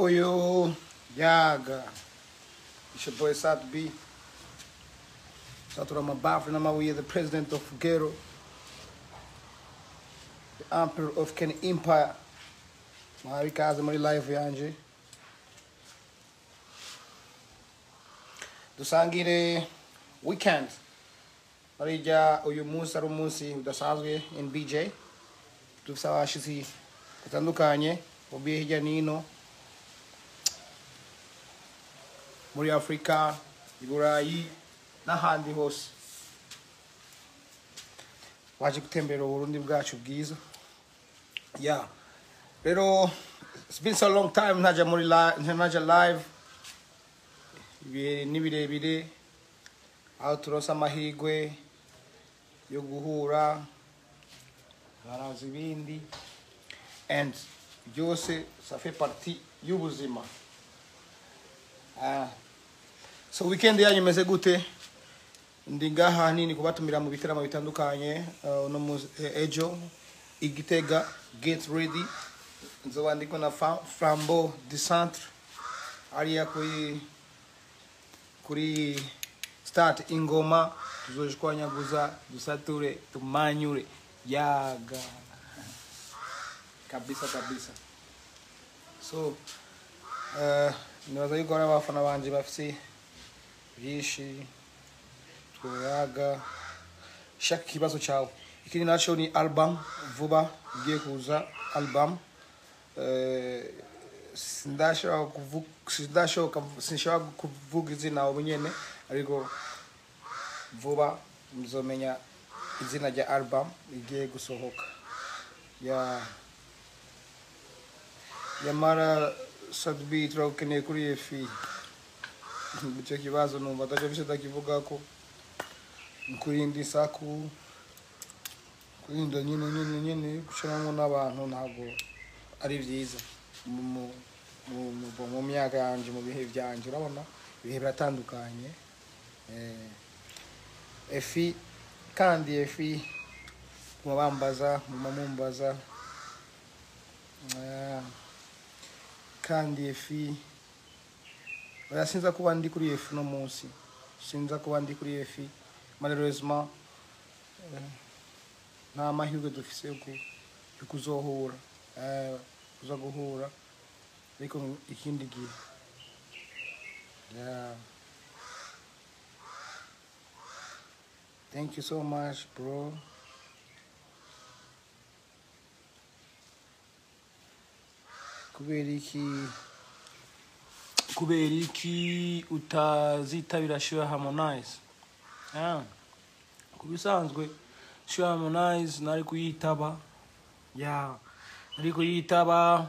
uyu yaga it's your boy Sat B satura amabafu n'amabuye the president of Gero the emperor of Ken Empire mwahawe ikaze muri live yanje dusangire weekend barijya uyu munsi ari umunsi udasanzwe in BJ dufite abashitsi batandukanye bavuye hirya n'ino muri afurika i burayi n'ahandi hose waje gutembera uburundi bwacu bwiza ya rero it's been so long time ntajya muri li- ntajya live ibihe ni birebire aho turonse amahirwe yo guhura baraza ibindi and byose ça fait partie y'ubuzima Ah. so weekend yanyu imeze gute ndi ngaha nini kubatumira mu bitaramo bitandukanye uh, uno munsi eh, ejo igitega get ready nzoba ndiko na Fa- flambeau du centre ariya kuri kuri start ingoma tuzoshwanyaguza dusature tumanyure yaga kabisa kabisa so uh, nibaza yuko hari abafana banje bafise byinshi twoyaga shaka ikibazo cyawe ikindi naco ni album vuba igiye kuza album Eh, sindashobora kuvuga sindashoboka sinshobora kuvuga izina ubu nyene ariko vuba muzomenya izina rya album igiye gusohoka ya yamara sadbi turagukeneye kuri efi icyo kibazo numva atacyo bise ndakivuga ko kurinda isaku kurinda nyine nyine nyine gucanamo n'abantu ntabwo ari byiza mu, mu, mu, mu, mu myaka yanje mu bihe byanje urabona ibihe biratandukanye eh, efi kandi efi muma bambaza muma mumbaza eh, kandi efi oya sinza kuba ndi kuri efi no munsi sinza kuba ndi kuri efi malheureusement eh, nta mahirwe dufise yo ku- yo kuzohura eh, kuza guhura ariko ikindi gihe yeah. thank you so much bro kubera iki kubera iki utazitabira show harmonize yeah. ku bisanzwe show harmonize nari kuyitaba ya nari kuyitaba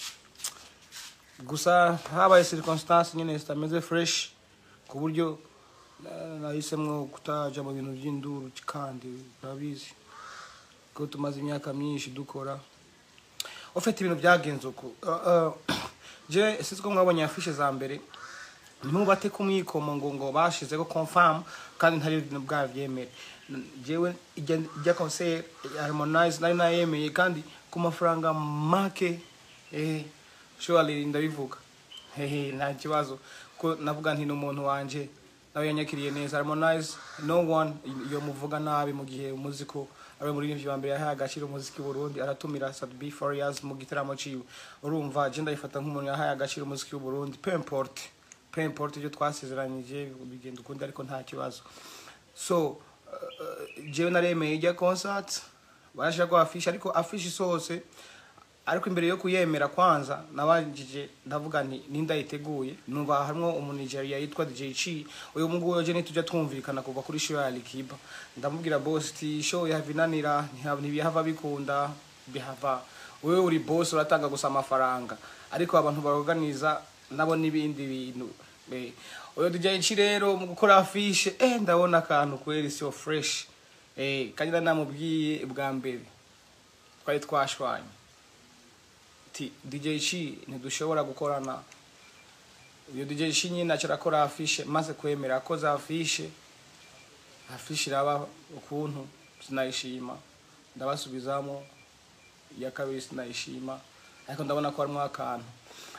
gusa habaye circumstance nyine zitameze fresh ku buryo na- nahisemwo kutaja mu bintu by'induru kandi urabizi ko tumaze imyaka myinshi dukora ufite ibintu byagenze uko Uh, uh, je sinzi ko mwabonye afishe za mbere nimubate ku mwikomo ngo ngo bashizeho confirm kandi ntari bwabyemere jewe ijya ijya concert ya harmonize nari nayemeye kandi ku mafaranga make eh surely ndabivuga hehe nta kibazo ko navuga nti n'umuntu wanje nawe yanyakiriye neza harmonize no one iyo muvuga nabi mu gihe umuziko ari umuririmbyi wa mbere yahaye agaciro umuziki w'u Burundi aratumira Sadbi Farias mu gitaramo ciwe urumva je ndayifata nk'umuntu yahaye agaciro umuziki w'u Burundi peu importe peu importe ibyo twasezeranyije bigenda ukundi ariko nta kibazo so uh, jewe naremeye ijya concert barashaka ko afishe ariko afishe isohose ariko imbere yo kuyemera kwanza nabajije ndavuga nti nindayiteguye numva harimo umunigeria yitwa DJ Chi uyu mungu je nitujya twumvikana kuva kuri show ya Alikiba ndamubwira boss ti show yavinanira ntibihava bikunda bihava wewe uri boss uratanga gusa amafaranga ariko abantu baorganiza nabo n'ibindi bintu Eh, uyu DJ Chi rero mu gukora afishe eh ndabona akantu kweri so fresh eh kandi namubwiye bwa mbere twari twashwanye ati DJ Chi ntidushobora gukorana uyu DJ Chi nyine aca arakora afishe maze kwemera ko za afishe afishe iraba ukuntu sinayishima ndabasubizamo iya kabiri sinayishima ariko ndabona ko harimo akantu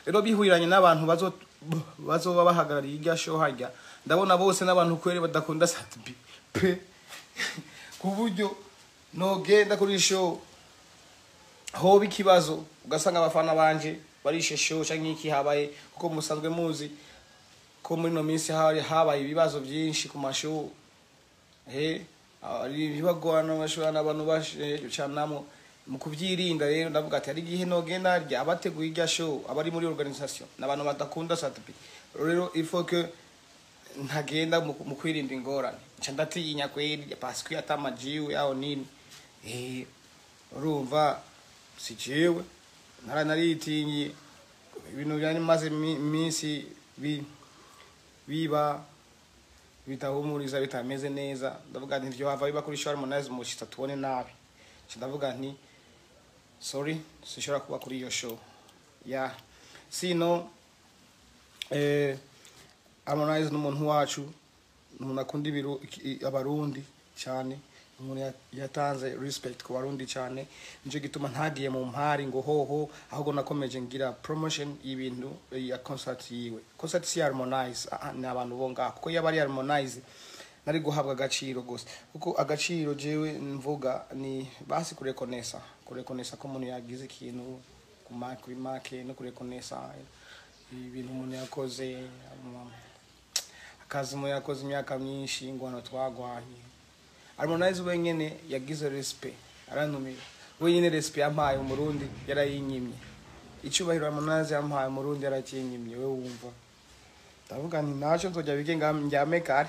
rero bihuriranye n'abantu bazo bazoba bahagarariye irya show harya ndabona bose n'abantu kweri badakunda satibi pe ku buryo nogenda kuri show hoba ikibazo ugasanga abafana banje barishe show canke iki habaye kuko musanzwe muzi ko muri no minsi hari habaye ibibazo byinshi ku mashow he ari ibibagwana bashobora abantu bashanamo mu kubyirinda rero ndavuga ati hari igihe nogenda rya abateguye irya show abari muri organisation n'abantu badakunda satibi rero il faut que ntagenda mu mu kwirinda ingorane nca ndatinya kweri parce que atamajiwe aho nini eh urumva si jewe nara naritinye ibintu byari maze iminsi bi biba bitahumuriza bitameze neza ndavuga nti ivyo hava biba kuri show harmonize mushitsa tubone nabi nca ndavuga nti sorry sinshobora kuba kuri iyo show ya sino eh harmonize n'umuntu wacu umuntu akunda ibiru- iki- abarundi cyane umuntu ya- yatanze respect ku barundi cyane nicyo gituma ntagiye mu mpari ngo hoho ahubwo nakomeje ngira promotion y'ibintu eh, ya concert yiwe concert si ya harmonize ah, ah, ni abantu bo ngaho kuko yaba ari harmonize nari guhabwa agaciro gusa kuko agaciro jewe mvuga ni basi kurekonesa kurekonesa ko umuntu yagize ikintu ku ma- kuri make no kurekonesa ibintu umuntu yakoze um, akazi umuntu yakoze imyaka myinshi ingwano twagwanye harmonize wenyene yagize respect arantumira wenyene respect yampaye umurundi yarayinyimye icyubahiro harmonize yampaye umurundi yarakinyimye we wumva ndavuga nti ntacyo nzojya bige nga- njyame kare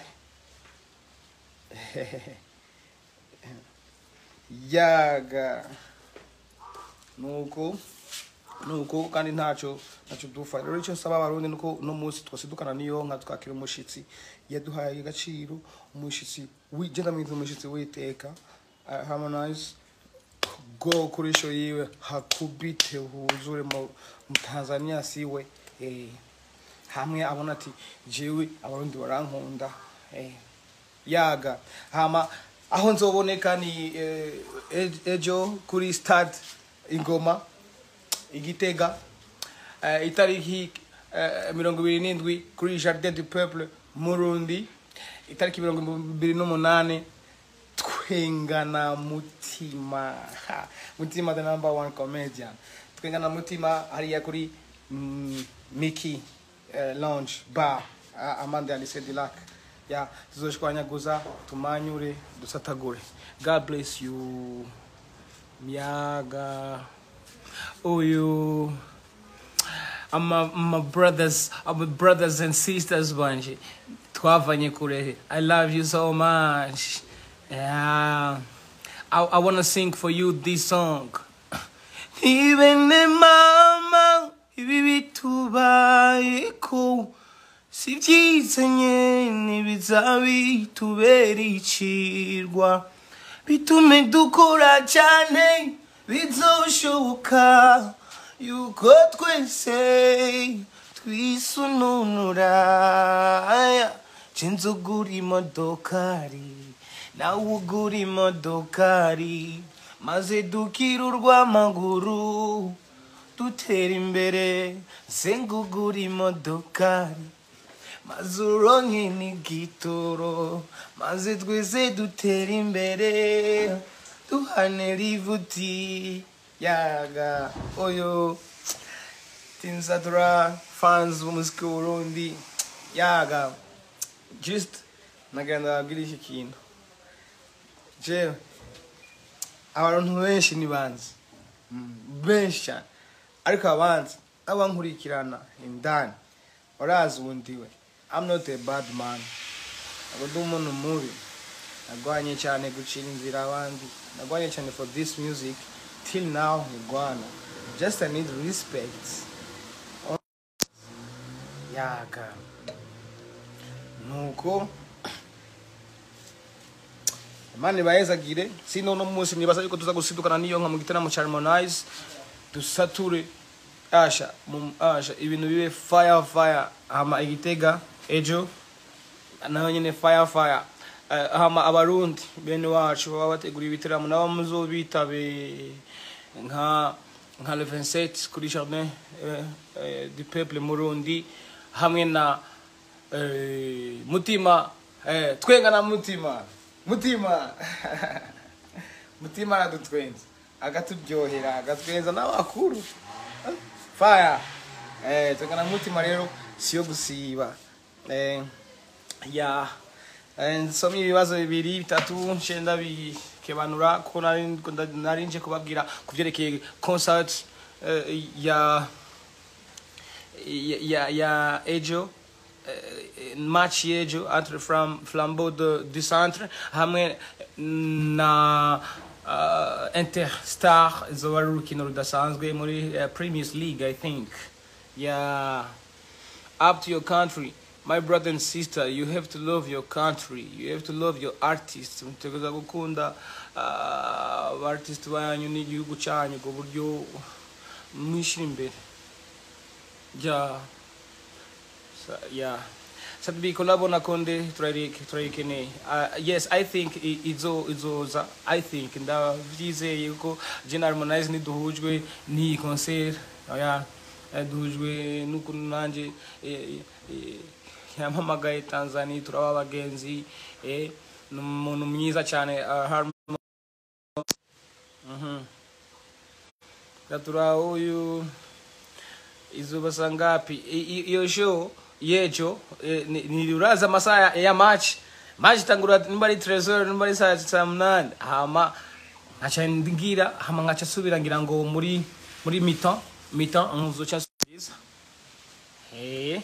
yaga nuko nuko kandi ntacyo ntacyo dufa rero icyo nsaba abarundi nuko uno munsi twasidukana n'iyo nka twakira umushitsi yaduhaye agaciro umushitsi wigenda mwiza umushitsi witeka uh, harmonize go kuri show yiwe hakubite huzure mu mu Tanzania siwe eh hamwe abona ati jewe abarundi barankunda eh yaga hama aho nzoboneka ni eh, ej- ejo kuri stade ingoma igitega eh, itariki eh, mirongo ibiri n'indwi kuri jardin du peuple murundi itariki mirongo ibiri n'umunani twengana mutima Ha, mutima the number one comedian twengana mutima hariya kuri mm, miki eh, lounge bar ah, amande ya lycée du lac ya tuzoshwanyaguza tumanyure dusatagure god bless you myaga uyu ama my brothers our brothers and sisters banje twavanye kure i love you so much yeah i, I want to sing for you this song even the mama ibi bitubayeko si byiza nyene bizabitubera icirwa bitume dukora cyane bizoshoboka yuko twese twisununura cenze ugura imodokari nawe ugura imodokari maze dukira urw'amaguru dutera imbere senga ugura imodokari maze uronke n'igitoro maze twese dutera imbere duhane rivuti yaga oyo tinzadura fans b'umuziki w'uburundi yaga just nagenda babwira iki kintu jewe abantu benshi ni banzi benshi cyane ariko abanzi abankurikirana indani urazi ubundi we I'm not a bad man ntabwo ndi umuntu mubi nagwanye cyane gucira inzira abandi nagwanye cyane for this music till now ntigwana just I need respect yaga nuko imana ibayezagire sino no munsi nibaza yuko tuza gusidukana n'iyo nka mu gitaramo cya harmonize dusature asha mu asha ibintu bibe fire fire hama igitega ejo naho nyine fire fire Eh, hama abarundi bene wacu baba bategura ibitaramo nabo muzobitabe nka nka le 27 kuri jardin eh, eh, du peuple murundi hamwe na eh, mutima eh, twenga na mutima mutima mutima aradutwenza akaturyohera agatwenza n'abakuru faya eh, twenga na mutima rero siyo gusiba eh, ya eh, nsomye ibibazo bibiri bitatu nshenda bikebanura kuko nari nari nje kubabwira ku byerekeye concert eh, ya ya ya, ya ejo eh, match yejo entre Flam, flambeau de, du centre hamwe na uh, interstar izoba ari urukino rudasanzwe muri uh, premier league i think yeah up to your country my brother and sister you have to love your country you have to love your artists mutegereza gukunda uh, abartist banyu n'igihugu cyanyu ku buryo mwishira imbere yeah Sa- yeah sadbi kolabo na konde turayike- turayikeneye uh, yes i think i- izo izoza i think ndavyizeye ko Gen Harmonize niduhujwe ni concert oya eh, duhujwe n'ukuntu nanje eh, eh, yampamagaye Tanzania turaba abagenzi eh, ni umuntu mwiza cyane uh, Harm- Mhm. gatura uyu izuba saa ngapi I- i- iyo show yejo eh, ni- ni uraza amasaha ya- ya match match itangura nimba ari tresor nimba ari saa saa munani hama nkaca ngira hama nkaca subira ngira ngo muri muri mitan mitan nzoca subiza eh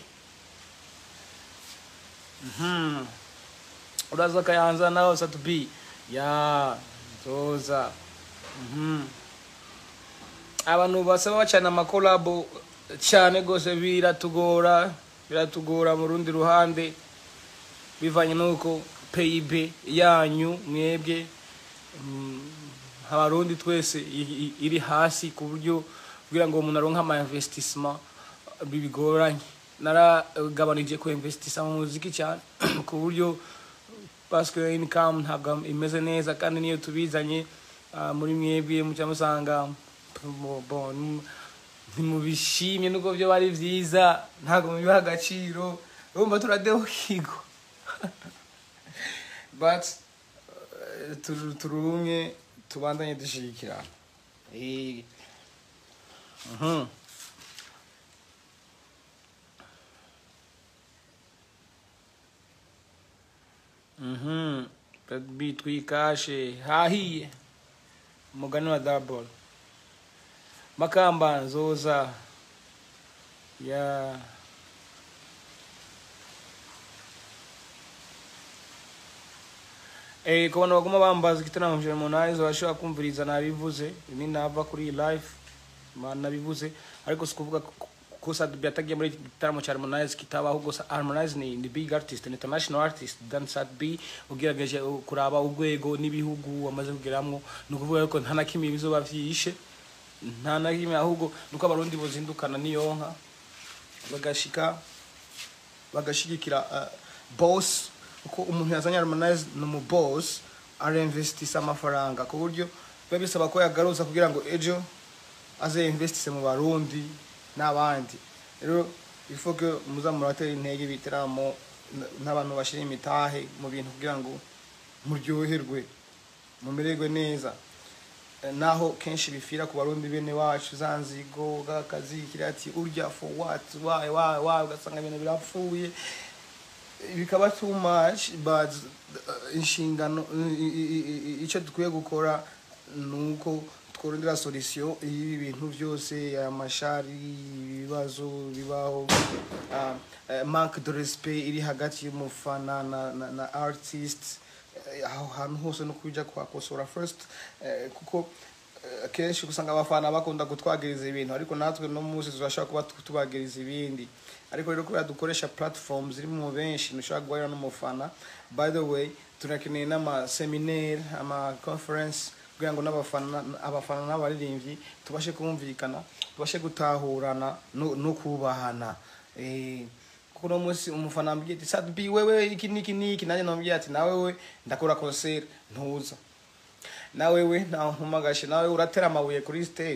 mhm uraza kayanza nawe satubi ya nzoza mhm abantu basaba bacana amakolabo cyane rwose biratugora biratugora mu rundi ruhande bivanye n'uko pib yanyu mwebwe mm, abarundi twese i- i- iri hasi ku buryo kugira ngo umuntu aronke ama investissement bigoranye naragabanije ku investisa mu muziki cyane ku buryo parce que income ntabwo imeze neza kandi niyo tubizanye ah, muri mwebwe muca musanga bo- bo- num- ntimubishimye nubwo byo bari byiza ntabwo mubiha agaciro urumva turadeho kigo but eh, turu- turumye tubandanye dushigikirana Eh, mhm. Mhm. bitwikashe hahiye umugani wa double makamba nzoza ya Eh, ku bantu baguma bambaza igitaramo cya Harmonize bashobora kumviriza nabivuze ni nava kuri iyi live ma- nabivuze ariko si kuvuga ko- ko Sadbi yatagiye muri iki gitaramo cya Harmonize kitaba ahubwo Sa- Harmonize ni, ni big artist ni international artist than Sadbi ugerageje kuraba urwego n'ibihugu amaze kugeramwo ni ukuvuga ko nta na kimwe bizoba vyishe nta na kimwe ahubwo nuko abarundi bozindukana niyo nka bagashika bagashigikira uh, boss uko umuntu yazanye Harmonize ni umu boss arinvestisa amafaranga ku buryo biba bisaba ko yagaruza kugira ngo ejo aze investise mu barundi n'abandi rero il faut que muza muratera intege ibitaramo n- n'abantu bashira imitahe mu bintu kugira ngo muryoherwe mumererwe neza Eh, naho kenshi bifira ku barundi bene wacu za nzigo gakazi kiri ati urya for what why why why ugasanga ibintu birapfuye bikaba too much but uh, inshingano i- i- i- i- icyo dukwiye gukora ni uko tworondera solution y'ibi bintu byose amashari ibibazo bibaho uh, uh, manque de respect iri hagati y'umufana na, na, na artist eh, aho hantu hose no kuja kuhakosora first eh, kuko eh, kenshi usanga abafana bakunda kutwagiriza ibintu ariko natwe no munsi turashobora kuba tu- tubagiriza ibindi ariko rero kubera dukoresha platform ziri mu benshi ntushobora guhahira n'umufana by the way turakeneye n'amaseminaire ama conference kugira ngo n'abafana abafana n'abaririmbyi tubashe kumvikana tubashe gutahurana no, no kubahana eh, kuko uno munsi umufana ambwiye ati sadbi wewe iki niki niki nanjye namubwiye ati nawe we ndakora concert ntuza nawe we ntampamagashe nawe uratera amabuye kuri stage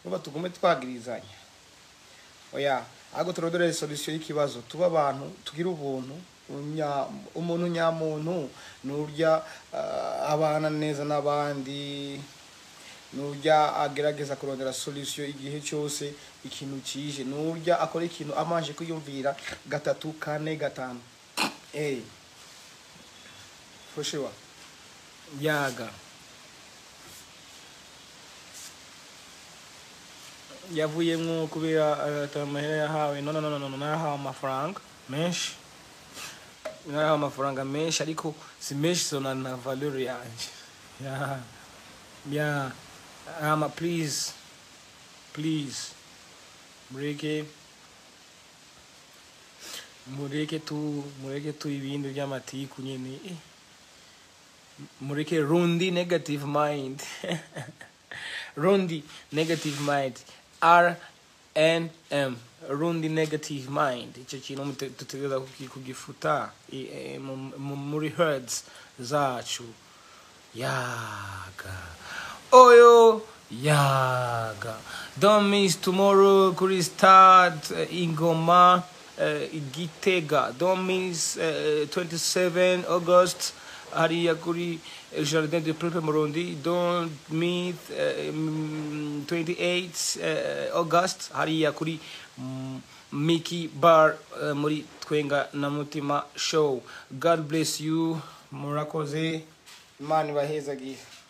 nuba tugume twagirizanya oya ahubwo turodore solution y'ikibazo tuba abantu tugira ubuntu unya- umuntu nyamuntu nurya ah, abana neza n'abandi nurya agerageza kurondera solution igihe cyose ikintu kije nurya akora ikintu amanje kwiyumvira gatatu kane gatanu eh for sure yaga yavuyemwo kubera ata amahera yahawe no no no no no narahawe amafaranga menshi narahawe amafaranga menshi ariko si menshi sona na valeur yanje ya ya ama please please mureke mureke tu mureke tu ibindi by'amatiku nyene eh. mureke rundi negative mind rundi negative mind r n m rundi negative mind icyo kintu mute- dutegereza kuki- kugifuta i- eh, mu- mu- muri herds zacu yaga oyo yaga don't miss tomorrow kuri start uh, ingoma uh, igitega don't miss uh, 27 august hariya kuri eh, jardin de peuple murundi don't meet uh, mm, 28 uh, august hariya kuri mm, Mickey Bar uh, muri Twenga na Mutima Show. God bless you. Murakoze. Imana ibahezagihe.